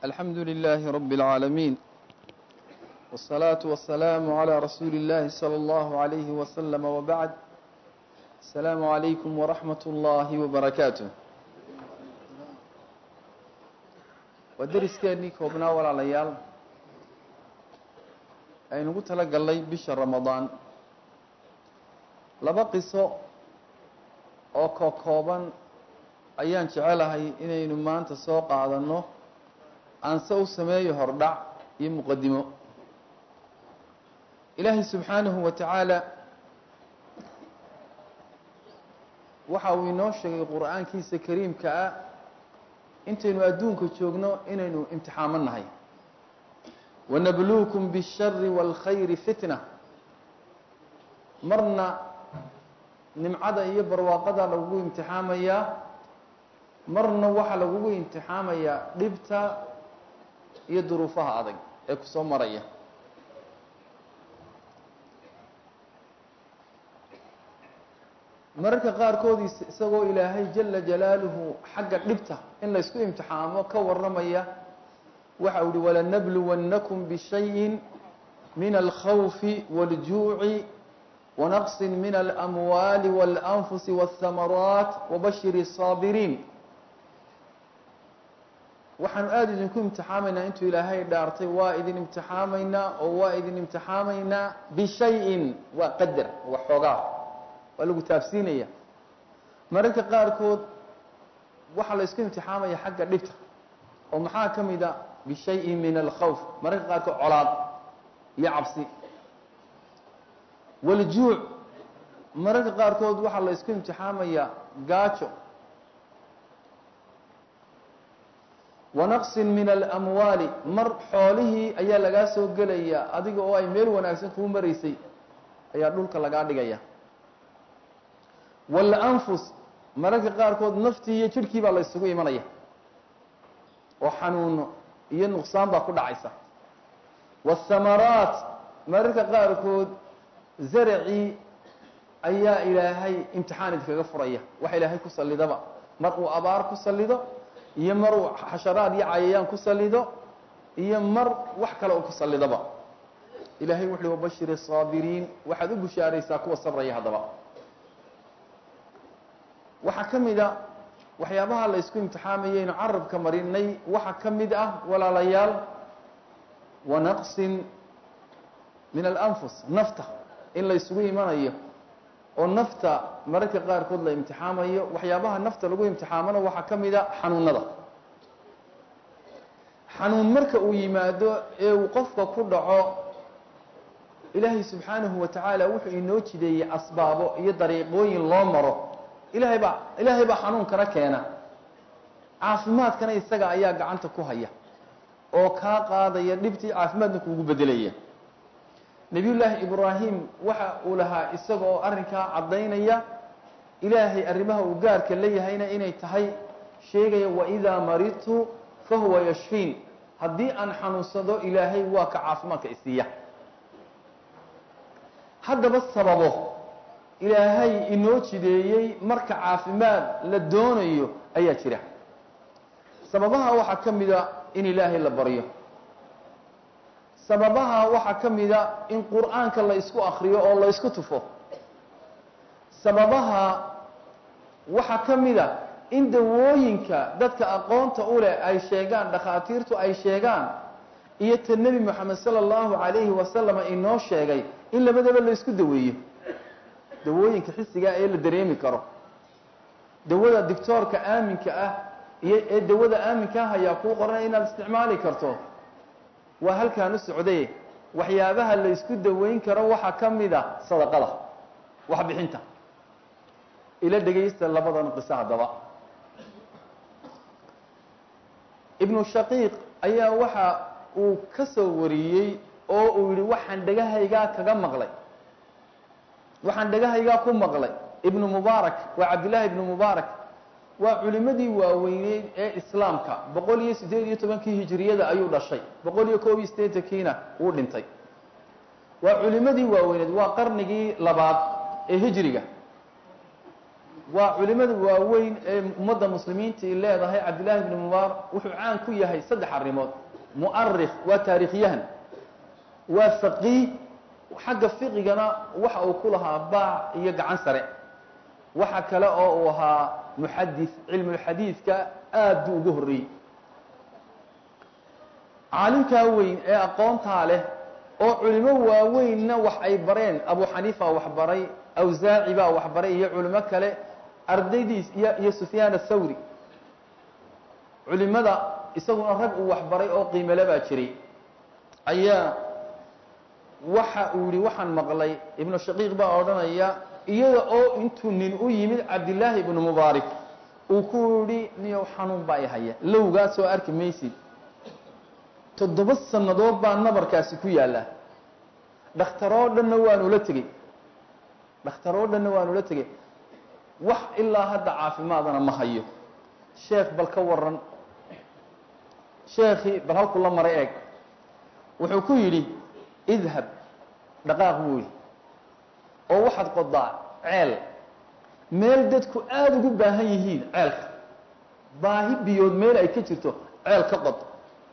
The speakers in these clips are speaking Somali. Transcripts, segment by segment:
الحمد لله رب العالمين والصلاة والسلام على رسول الله صلى الله عليه وسلم وبعد السلام عليكم ورحمة الله وبركاته ودرسkeennii koobnaa walaalayaal aynugu tala gallay bisha ramadaan laba qiso oo kokooban ayaan jecelahay inaynu maanta soo qaadanno aanse u sameeyo hordhac iyo muqadimo ilaahay subxaanahu wa tacaala waxa uu inoo sheegay qur-aankiisa kariimka ah intaynu adduunka joogno inaynu imtixaamo nahay wanabluukum bishari wاlkhayri fitna marna nimcada iyo barwaaqada lagugu imtixaamayaa marna waxaa lagugu imtixaamayaa dhibta iyo duruufaha adag ee ku soo maraya mararka qaarkood isagoo ilaahay jala jalaaluhu xagga dhibta in laysku imtixaamo ka warramaya waxa uu ihi walanabluwannakum bishayin min alkhawfi wاljuuci wanaqsi min alamwaali wاlanfusi wاthamaraat wabashir الsaabiriin waxaanu aada idinku imtixaamaynaa intuu ilaahay dhaartay waa idin imtixaamaynaa oo waa idin imtixaamaynaa bishayin waa qadar waa xoogaa waa lagu taabsiinaya mararka qaarkood waxaa la isku imtixaamaya xagga dhibta oo maxaa ka mid a bishayin min alkhawf mararka qaarkood colaad iyo cabsi waljuuc mararka qaarkood waxaa la isku imtixaamaya gaajo wanaqsin min alamwaali mar xoolihii ayaa lagaa soo gelaya adiga oo ay meel wanaagsan kuu maraysay ayaa dhulka lagaa dhigaya walanfus mararka qaarkood naftii iyo jidhkii baa la ysugu imanaya oo xanuuno iyo nuqsaan baa ku dhacaysa waathamaraat mararka qaarkood zaracii ayaa ilaahay imtixaan idinkaga furaya waxa ilaahay ku sallidaba mar uu abaar ku sallido iyo mar uu xasharaad iyo cayayaan ku sallido iyo mar wax kale uu ku sallidaba ilahay wuxu uhi wabashir الsaabiriin waxaad u bushaaraysaa kuwa sabraya haddaba waxaa ka mid a waxyaabaha la ysku imtixaamayaynu carabka marinay waxaa ka mid ah walaalayaal wanaqsin min alanfus nafta in la ysugu imanayo oo nafta mararka qaarkood la imtixaamayo waxyaabaha nafta lagu imtixaamana waxaa ka mid a xanuunada xanuun marka uu yimaado ee uu qofka ku dhaco ilaahay subxaanahu wa tacaala wuxuu inoo jideeyey asbaabo iyo dariiqooyin loo maro ilaahay baa ilaahay baa xanuunkana keena caafimaadkana isaga ayaa gacanta ku haya oo kaa qaadaya dhibtii caafimaadna kuugu bedelaya nebiyullaahi ibraahim waxa uu lahaa isaga oo arrinkaa caddaynaya ilaahay arrimaha uu gaarka leeyahayna inay tahay sheegaya waidaa maridtu fahuwa yashfiin haddii aan xanuunsado ilaahay waa ka caafimaadka isiiya haddaba sababo ilaahay inoo jideeyey marka caafimaad la doonayo ayaa jira sababaha waxaa ka mida in ilaahay la baryo sababaha waxaa ka mida in qur-aanka la ysku akriyo oo la ysku tufo sababaha waxaa ka mida in dawooyinka dadka aqoonta u leh ay sheegaan dhakhaatiirtu ay sheegaan iyo ta nebi moxamed sala allahu calayhi wasalama inoo sheegay in labadaba la ysku daweeyo dawooyinka xisigaa ee la dareemi karo dawada dictoorka aaminka ah iyo ee dawada aaminkaa hayaa kuu qoranaya inaad isticmaali karto waa halkaan u socday waxyaabaha la ysku daweyn karo waxaa ka mid a sadaqada waxbixinta ila dhegaysta labadan qiso haddaba ibnu shaqiiq ayaa waxa uu ka soo wariyey oo uu yihi waxaan dhegahaygaa kaga maqlay waxaan dhegahaygaa ku maqlay ibnu mubaarak waa cabdillaahi ibnu mubaarak waa culimadii waaweyneyd ee islaamka boqol iyo siddeed iyo tobankii hijiriyada ayuu dhashay boqol iyo koob iyo siddeetankiina wuu dhintay waa culimadii waaweyneed waa qarnigii labaad ee hijriga waa culimada waaweyn ee ummadda muslimiinta ay leedahay cabdillaahi bni mubaarak wuxuu caan ku yahay saddex arrimood mu'arikh waa taarikhyahan waa faqiih xagga fiqigana waxa uu ku lahaa baac iyo gacan sare waxa kale oo uu ahaa muxadis cilmulxadiidka aad buu ugu horreeyey caalimkaa weyn ee aqoontaa leh oo culimo waaweynna wax ay bareen abu xaniifa wax baray awsaaci baa wax baray iyo culimo kale ardaydiis iyo iyo sufyaan athawri culimada isaguna rag uu wax baray oo qiimele baa jiray ayaa waxa uu yihi waxaan maqlay ibnu shaqiiq baa odhanaya iyada oo intuu nin u yimid cabdillaahi ibnu mubaarak uu ku yihi niyow xanuun baa i haya lowgaa soo arki maysid toddoba sannadood baa nabarkaasi ku yaalla dhakhtaroo dhanna waanula tegey dhakhtaroo dhanna waanula tegey wax ilaa hadda caafimaadana ma hayo sheekh bal ka waran sheekhii bal halku la maray eeg wuxuu ku yidhi idhab dhaqaaq buu yidhi oo waxaad qodaa ceel meel dadku aada ugu baahan yihiin ceelka baahi biyood meel ay ka jirto ceel ka qod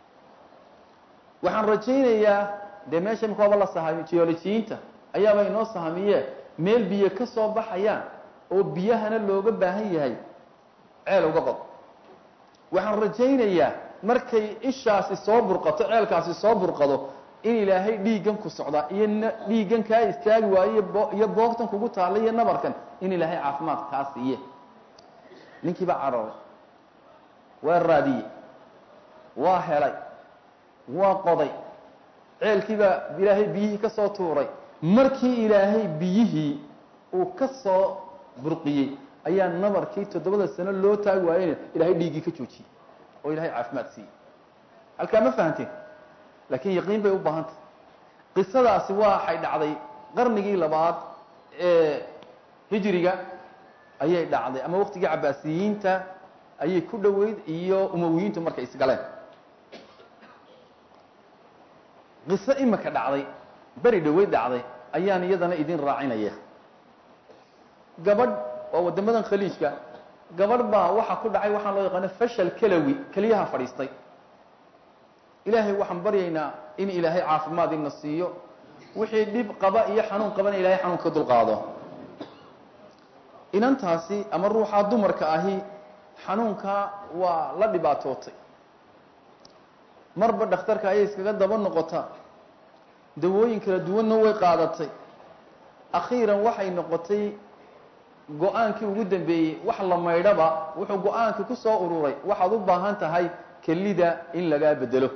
waxaan rajaynayaa dee meesha imika waaba la sahamiy geolojiyiinta ayaaba inoo sahamiyee meel biyo ka soo baxayaan oo biyahana looga baahan yahay ceel uga qod waxaan rajaynayaa markay ishaasi soo burqato ceelkaasi soo burqado in ilaahay dhiiggan ku socdaa iyo dhiiggan kaa istaagi waayo iyo boogtan kugu taalla iyo nabarkan in ilaahay caafimaad kaa siiye ninkii baa cadhooray waa raadiyey waa helay waa qoday ceelkii baa ilaahay biyihii ka soo tuuray markii ilaahay biyihii uu ka soo burqiyey ayaa nabarkii toddobada sano loo taagi waayeyna ilaahay dhiiggii ka joojiyey oo ilahay caafimaad siiyey halkaa ma fahanteen laakiin yaqiin bay u baahantay qisadaasi waxay dhacday qarnigii labaad ee hijriga ayay dhacday ama waqtigii cabaasiyiinta ayay ku dhoweyd iyo umawiyiintu markay isgaleen qiso imika dhacday beri dhoweyd dhacday ayaan iyadana idin raacinaya gabadh waa waddamadan khaliijka gabadh baa waxaa ku dhacay waxaan loo yaqaano fashal kalawi keliyaha fadhiistay ilaahay waxaan baryaynaa in ilaahay caafimaad ina siiyo wixii dhib qaba iyo xanuun qabana ilahay xanuun ka dulqaado inantaasi ama ruuxaa dumarka ahi xanuunka waa la dhibaatootay marba dhakhtarka ayay iskaga daba noqota dawooyin kala duwanna way qaadatay akhiiran waxay noqotay go-aankii ugu dambeeyey wax la maydhaba wuxuu go-aankii ku soo ururay waxaad u baahan tahay kelida in lagaa bedelo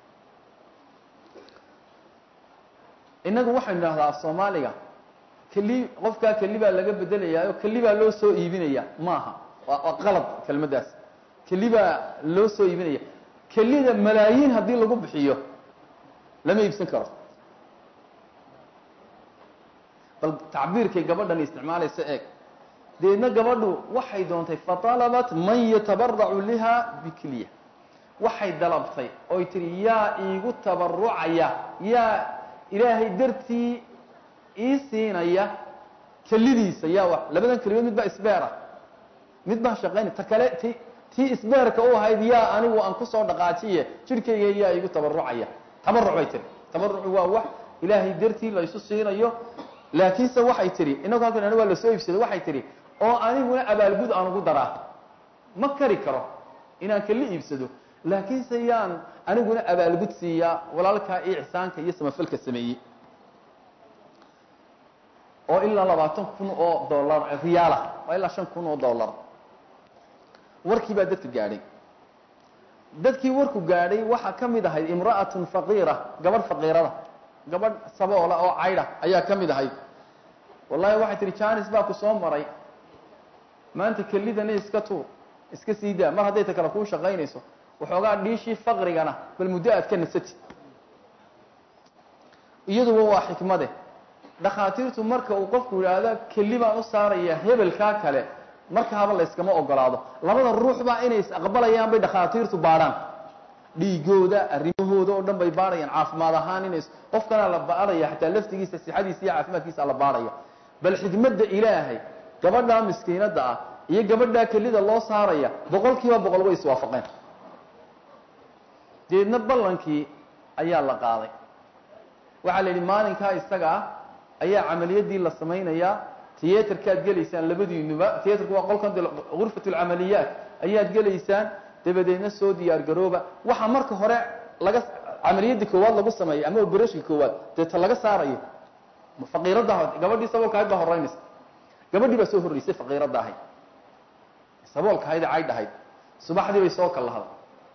innagu waxaynu idhahdaa af soomaaliga keli qofkaa keli baa laga bedelayaayo keli baa loo soo iibinaya maaha waa qalad kelmaddaas keli baa loo soo iibinaya kelida malaayiin haddii lagu bixiyo lama iibsan karo bal tacbiirkay gabadhan isticmaalaysa eeg deedna gabadhu waxay doontay fatalabat man yatabaracu liha bikliya waxay dalabtay oy tihi yaa iigu tabarucaya yaa ilaahay dartii ii siinaya kelidiisa yaa wa labadan kelimood mid baa isbeera mid baa shaqaynay ta kale ti tii isbeerka u ahayd yaa anigu aan kusoo dhaqaajiye jidhkayga yaa iigu tabarucaya tabaruc bay tihi tabarucu waa wax ilaahay dartii la isu siinayo laakiinse waxay tihi inagu halkan waa lasoo iibsaday waxay tihi oo aniguna abaalgud aan ugu daraa ma kari karo inaan keli iibsado laakiinse yaan aniguna abaalgud siiyaa walaalkaa iyo ixsaanka iyo samafalka sameeyey oo ilaa labaatan kun oo dollar riyaala waa ilaa shan kun oo dollar warkii baa dadka gaadhay dadkii warku gaadhay waxaa ka mid ahayd imra'atun faqiira gabadh faqiirada gabadh saboola oo caydha ayaa ka mid ahayd wallahi waxay tihi janis baa ku soo maray maanta kelidani iska tuur iska sii daa mar hadday ta kale kuu shaqaynayso waxoogaa dhiishii faqrigana bal muddo aad ka nasati iyaduba waa xikmade dhakhaatiirtu marka uu qofku yidhaahdo keli baan u saaraya hebelkaa kale markaaba la yskama ogolaado labada ruuxbaa inay is-aqbalayaan bay dhakhaatiirtu baadhaan dhiigooda arrimahooda oo dhan bay baadhayaan caafimaad ahaan inays qofkana la baadhaya xataa laftigiisa sixadiisa iyo caafimaadkiisa la baadhaya bal xikmadda ilaahay gabadhaa miskiinadda ah iyo gabadhaa kelida loo saaraya boqol kiiba boqol way iswaafaqeen deedna ballankii ayaa la qaaday waxaa la yidhi maalinkaa isaga ah ayaa camaliyaddii la samaynayaa tiyatarkaad gelaysaan labadiinuba tiyatarku waa qolkan gurfat lcamaliyaat ayaad gelaysaan dabadeedna soo diyaar garooba waxaa marka hore laga camaliyadda koowaad lagu sameeyay ama oberashka koowaad deeta laga saarayo faqiiradda gabadhii saboolka ahayd baa horeynaysa gabadhii baa soo horreysay faqiiradda ahayd saboolka ahayd ee caydh ahayd subaxdii bay soo kallahday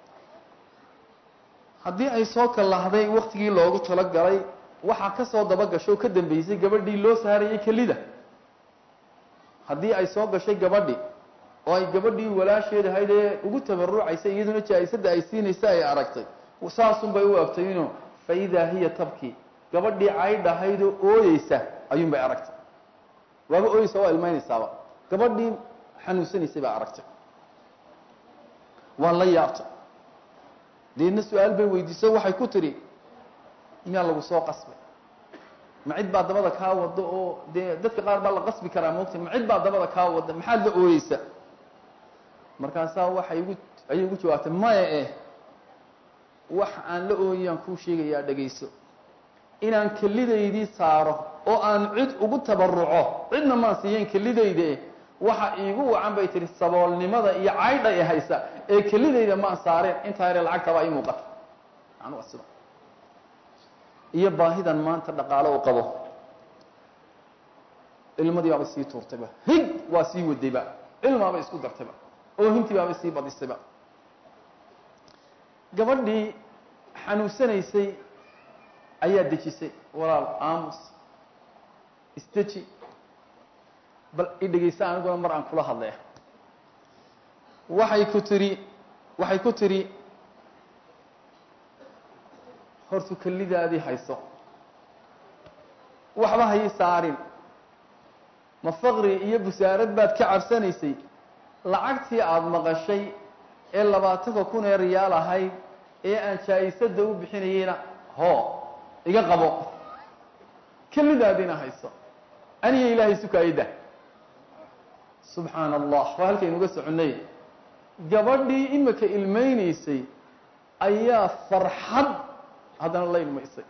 haddii ay soo kallahday waktigii loogu talogalay waxaa ka soo daba gasho o ka dambeysay gabadhii loo saarayay kelida haddii ay soo gashay gabadhi oo ay gabadhii walaasheed ahayd ee ugu tabarucaysay iyaduna jaa-isadda ay siinaysa ay aragtay saasun bay u agtay inu fa idaa hiya tabki gabadhii caydh ahaydoo ooyeysa ayuun bay aragtay waaba ooyeysa waa ilmeynaysaaba gabadhii xanuunsanaysay baa aragtay waa la yaabtay deedna su-aal bay weydiiso waxay ku tidhi miyaa lagu soo qasbay ma cid baa dabada kaa wada oo dee dadka qaar baa la qasbi karaa moogta ma cid baa dabada kaa wada maxaad la ooyeysa markaasaa waxay igu ayay igu jawaabtay maya eh wax aan la ooyayaan kuu sheegayaa dhegayso inaan kelidaydii saaro oo aan cid ugu tabaruco cidna maan siiyeen kelidayda waxa iigu wacan bay tihi saboolnimada iyo caydha e haysa ee kelidayda maan saareen intaa yare lacagtabaa ii muuqata macnuu sida iyo baahidan maanta dhaqaalo u qabo ilmadii baaba sii tuurtayba hig waa sii wadayba cilmaaba isku dartayba oohintii baaba sii badisayba gabadhii xanuunsanaysay ayaa dejisay walaal aamus isdeji bal i dhegaysa aniguna mar aan kula hadlay waxay ku tiri waxay ku tidhi hortu kelidaadii hayso waxba hayi saarin ma faqri iyo busaarad baad ka cabsanaysay lacagtii aada maqashay ee labaatanka kun ee riyaal ahayd ee aan jaa-isadda u bixinayeyna hoo iga qabo kelidaadiina hayso aniga ilaahay sukaayadda subxaana allah waa halkaynuga soconnay gabadhii imika ilmeynaysay ayaa farxad haddana la ilmaysay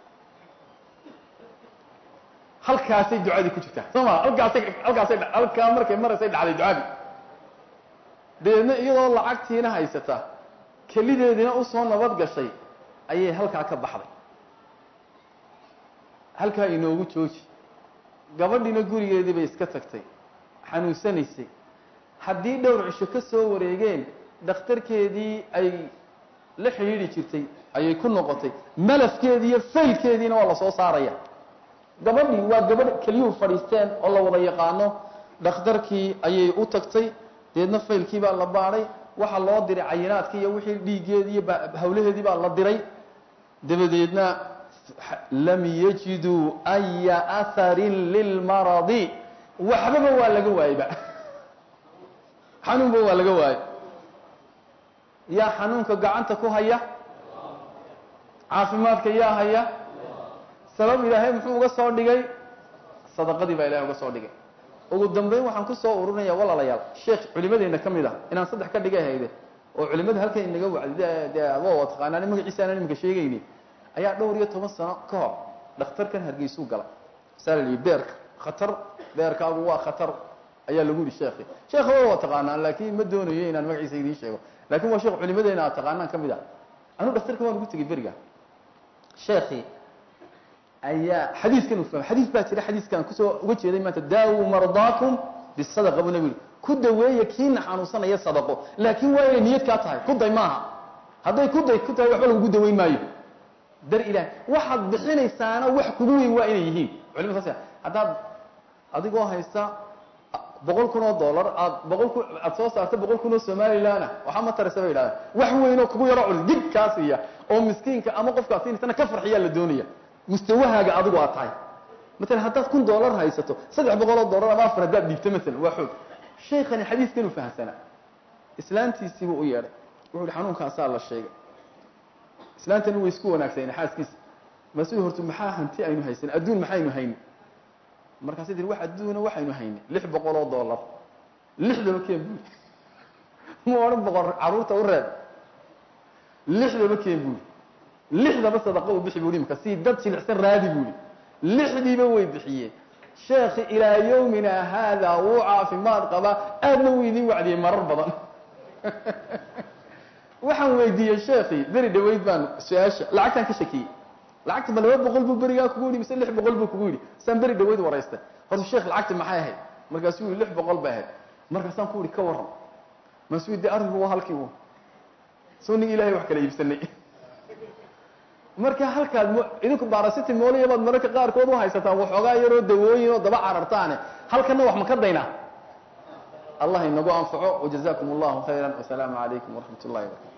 halkaasay ducadii ku jirtaa soo ma halkaasay halkaasay halkaa markay maraysay dhacday ducadii dabeedna iyadoo lacagtiina haysata kelideediina usoo nabad gashay ayay halkaa ka baxday halkaa inoogu jooji gabadhiina gurigeedii bay iska tagtay xanuunsanaysay haddii dhowr cisho ka soo wareegeen dhakhtarkeedii ay la xidhiidhi jirtay ayay ku noqotay malafkeedii iyo faylkeediina waa lasoo saaraya gabadhii waa gabadh keliyuhu fadhiisteen oo la wada yaqaano dhakhtarkii ayay u tagtay deedna faylkii baa la baadhay waxaa loo diray cayinaadkii iyo wixii dhiiggeedii iyo hawlaheedii baa la diray dabadeedna lam yajiduu aya aharin lilmaradi waxbaba waa laga waayeyba xanuunba waa laga waayey yaa xanuunka gacanta ku haya caafimaadka yaa haya sabab ilaahay muxuu uga soo dhigay sadaqadii baa ilahay uga soo dhigay ugu dambeyn waxaan kusoo ururinaya walaalayaal sheekh culimadeena ka mid ah inaan saddex ka dhigay hayde oo culimada halkan inaga wacdi de adoo taqaanaan magaciisa aanan imika sheegayni ayaa dhowr iyo toban sano ka hor dhakhtarkan hargeysuu galay saa la yihi beerka khatar beerkaagu waa khatar ayaa lagu yihi sheekhi sheekha waa waa taqaanaan laakiin ma doonayo inaan magaciisa idiin sheego lakin waa sheekh culimadeena aad taqaanaan ka mid ah anuu dhakhtarka waan ugu tegay beriga sheekhi ayaa xadiiskan uu fahmay xadiis baa jira xadiiskan kusoo uga jeeday maanta daawu mardaakum bisadaqa buu nabi yihi ku daweeya kiina xanuunsanaya sadaqo laakiin waa inay niyad kaa tahay kuday maaha hadday kuday ku tahay waxba lagugu daweyn maayo dar ilaah waxaad bixinaysaana wax kugu weyn waa inay yihiin culimada saas haddaad adigoo haysta boqol kun oo dollar aad boqol kun aad soo saarta boqol kun oo somalilanah waxaa ma taraysa bay yidhahdeen wax weyn oo kugu yaro cul dig kaa siiya oo miskiinka ama qofkaad siinaysana ka farxiyaa la doonaya mustawahaaga adigu aad tahay maalan haddaad kun dollar haysato saddex boqol oo dollar ama afar haddaad dhiibto maalan waa xoog shaykani xadiiskan uu fahamsanaa islaantiisiibuu u yeedhay wuxu uhi xanuunkaasaa la sheegay islaantani way isku wanaagsaneen xaaskiisa masu horto maxaa hanti aynu haysan adduun maxaynu hayni markaasay tii wax adduuna waxaynu hayni lix boqol oo dollar lixdaba keen buuri ma odhan boqor carruurta u reeb lixdaba keen buuri lixdaba sadaqa u bixi buuri imka si dad jilicsan raadi buuri lixdiiba way bixiyeen sheekhi ilaa yawmina haada wuu caafimaad qabaa aadna wuu idin wacdiyey marar badan waxaan weydiiyey sheekii beri dhaweyd baan su-aasha lacagtaan ka shakiyey lacagta ma laba boqol buu berigaa kugu yidhi mise lix boqol buu kugu yidhi saan beri dhaweyd waraystay horta sheekh lacagta maxay ahayd markaasuu yidhi lix boqol bay ahayd markaasaan ku yidhi ka warran maasuu yidhi arrinku waa halkii u soo nig ilahay wax kala iibsanay marka halkaad m idinku barasiti mooliya baad mararka qaarkood u haysataan waxoogaa yaroo dawooyin oo daba carartaane halkana wax ma ka daynaa allah inagu anfaco wajazakum allahu khayra wasalaamu calaykum waraxmat ullahi wabarakatu